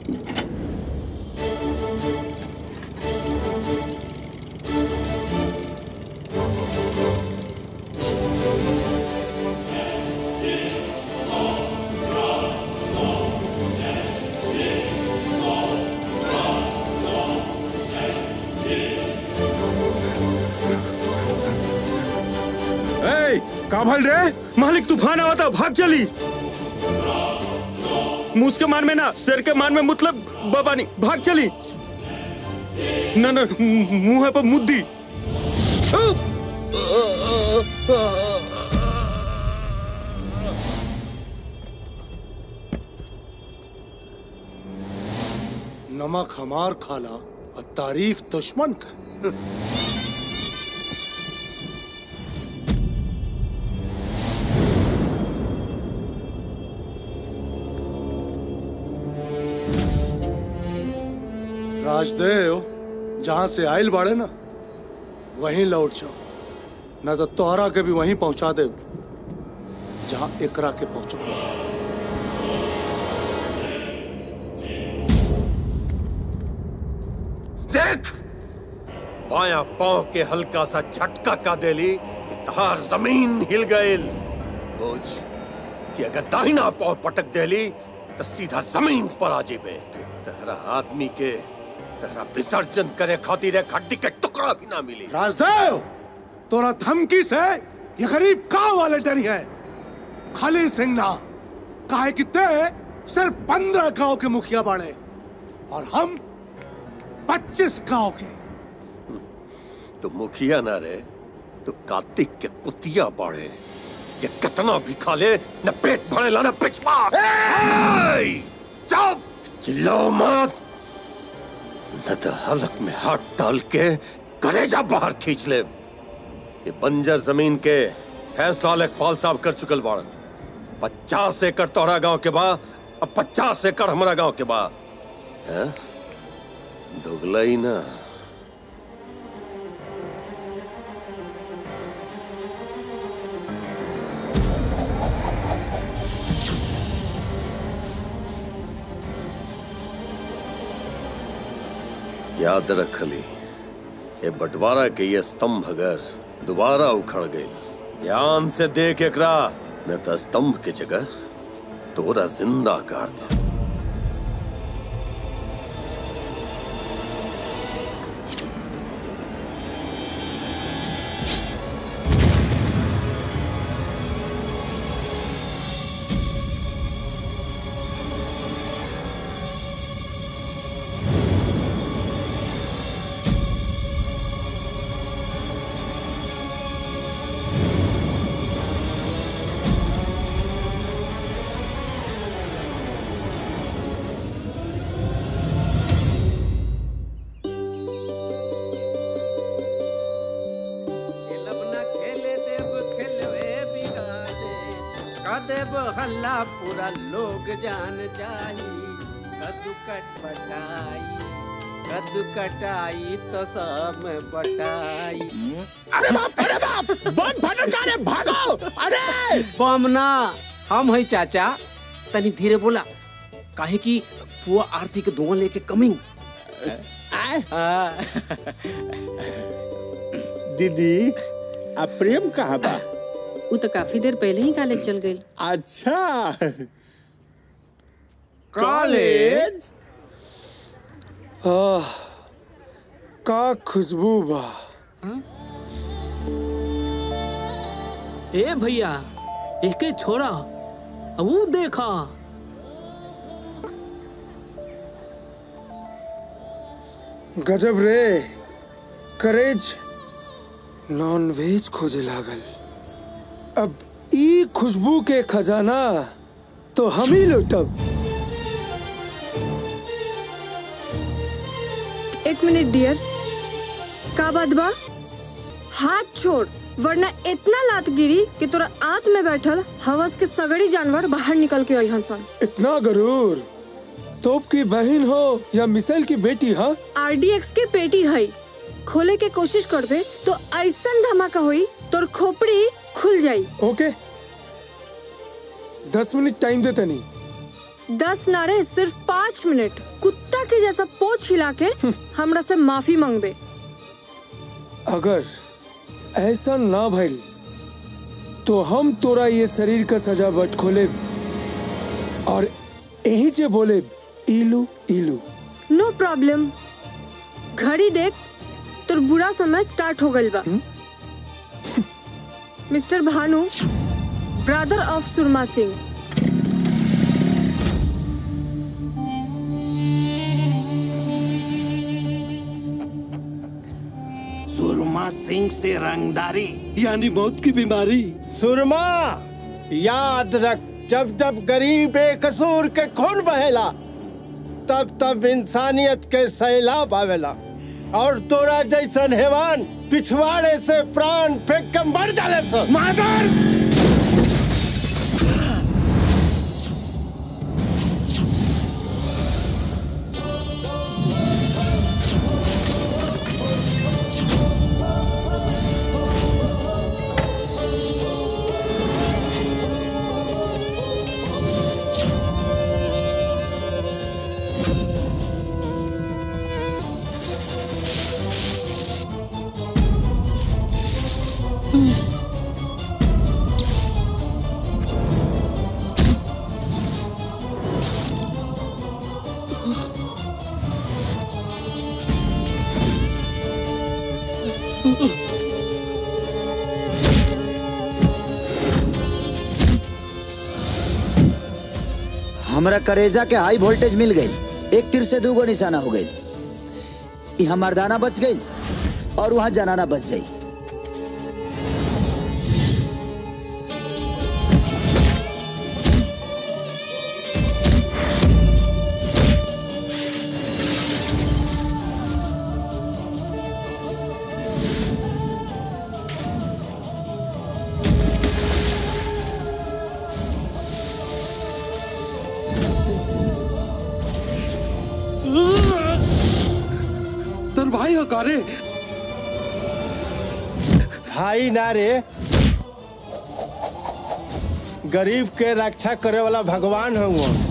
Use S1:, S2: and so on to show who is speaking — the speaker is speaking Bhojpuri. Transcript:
S1: ए, का भल रे मालिक तूफान आवा था भाग चली मूस के मान में ना सिर के मान में मतलब बाबा नहीं भाग चली ना ना मुंह है पर मुद्दी
S2: नमक हमार खाला और तारीफ दुश्मन का राजदेव जहां से आयल बाड़े ना वहीं लौट जाओ न तो तोहरा के भी वहीं पहुंचा दे जहां एकरा के पहुंचो
S3: देख बाया पांव के हल्का सा झटका का देली कि तहार जमीन हिल गईल बुझ कि अगर दाहिना पांव पटक देली तो सीधा जमीन पर आ जेबे फिर तहरा आदमी के तहरा विसर्जन करे खातिर एक हड्डी के टुकड़ा भी ना मिली
S2: राजदेव तोरा धमकी से ये गरीब का वाले डरी है खाली सिंह ना काहे कि ते सिर्फ पंद्रह गांव के मुखिया बाड़े और हम पच्चीस गांव के
S3: तो मुखिया ना रे तो कार्तिक के कुतिया बाड़े ये कितना भी खा ले न पेट भरेला न पिछवा चुप चिल्लाओ मत न तो हलक में हाथ डाल के कलेजा बाहर खींच ले ये बंजर जमीन के फैसला लेखपाल साहब कर चुकल बाड़न पचास एकड़ तोहरा गांव के बा अब पचास एकड़ हमारा गांव के बा हैं? दुगला ही ना याद रख ली ये बंटवारा के ये स्तंभ अगर दोबारा उखड़ गई ध्यान से देख एकरा न तो स्तंभ के जगह तोरा जिंदा कर दे
S4: देव हल्ला पूरा लोग जान जाई कद्दू कट बटाई कद्दू कटाई तो सब में बटाई
S5: अरे बाप अरे बाप बम फटल का रे भागो अरे
S4: बम ना हम है चाचा तनी धीरे बोला काहे कि पुआ आरती के धुआं लेके कमिंग
S5: दीदी अब प्रेम कहाँ बा
S6: वो तो काफी देर पहले ही कॉलेज चल गई
S5: अच्छा कॉलेज
S1: आह, का खुशबू बा
S7: ए भैया एके छोड़ा वो देखा
S1: गजब रे करेज नॉन वेज खोजे लागल अब ई खुशबू के खजाना तो हम ही लुटब
S8: एक मिनट डियर का बात बा हाथ छोड़ वरना इतना लात गिरी कि तोरा आंत में बैठल हवस के सगड़ी जानवर बाहर निकल के अहन सन
S1: इतना गरूर तोप की बहन हो या मिसाइल की बेटी हाँ
S8: आरडीएक्स के पेटी है खोले के कोशिश करबे तो ऐसा धमाका होई तोर खोपड़ी खुल जाई
S1: ओके दस मिनट टाइम दे तनी
S8: दस नारे सिर्फ पाँच मिनट कुत्ता के जैसा पोछ हिला के हमरा से माफी मांगबे
S9: अगर ऐसा ना भइल तो हम तोरा ये शरीर का सजा बट खोले और यही जे बोले इलू इलू
S8: नो प्रॉब्लम घड़ी देख तोर बुरा समय स्टार्ट हो गइल बा mister Bhanu brother of Surma Singh
S5: Surma Singh से रंगदारी यानी मौत की बीमारी
S10: सुरमा याद रख जब जब गरीब बेकसूर के खून बहेला तब तब इंसानियत के सैलाब आवेला और तोरा जैसन हैवान पिछवाड़े से प्राण फेंक के मर जाले सन
S5: मादर
S11: हमरा करेजा के हाई वोल्टेज मिल गई एक तीर से दूगो निशाना हो गई यहाँ मर्दाना बच गई और वहाँ जनाना बच गई
S5: तर भाई हो कारे
S10: भाई ना रे गरीब के रक्षा करे वाला भगवान हूँ